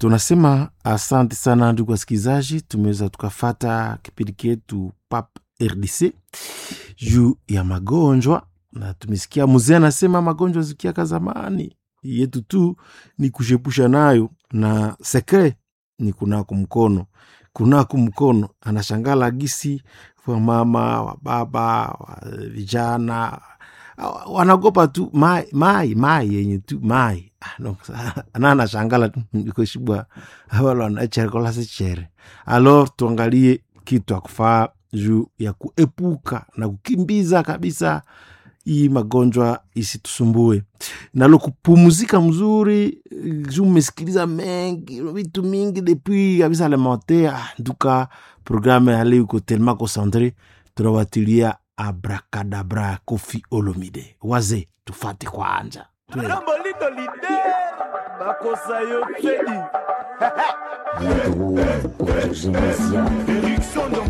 tunasema asante sana ndugu wasikilizaji, tumeweza tukafata kipindi chetu pap RDC juu ya magonjwa, na tumesikia mzee anasema magonjwa zikiaka zamani yetu tu ni kushepusha nayo, na sekre ni kunako mkono, kunako mkono. Anashangala gisi wa mama wa baba wa vijana wanagopa tu mai mai mai yenye tu mai Ah, no, na anashangala tu ikoshibwa awalo anachere kola sechere alors tuangalie kitu akufaa juu ya kuepuka na kukimbiza kabisa hii magonjwa isitusumbue nalo kupumuzika mzuri juu mmesikiliza mengi vitu mingi depuis kabisa alimentaire ah, nduka programme ya leo iko tellement concentre tunawatilia abrakadabra kofi olomide waze tufate kwanja Twende. Lombolito lide bakosa yo fedi Bien drôle, autogénésia. Erickson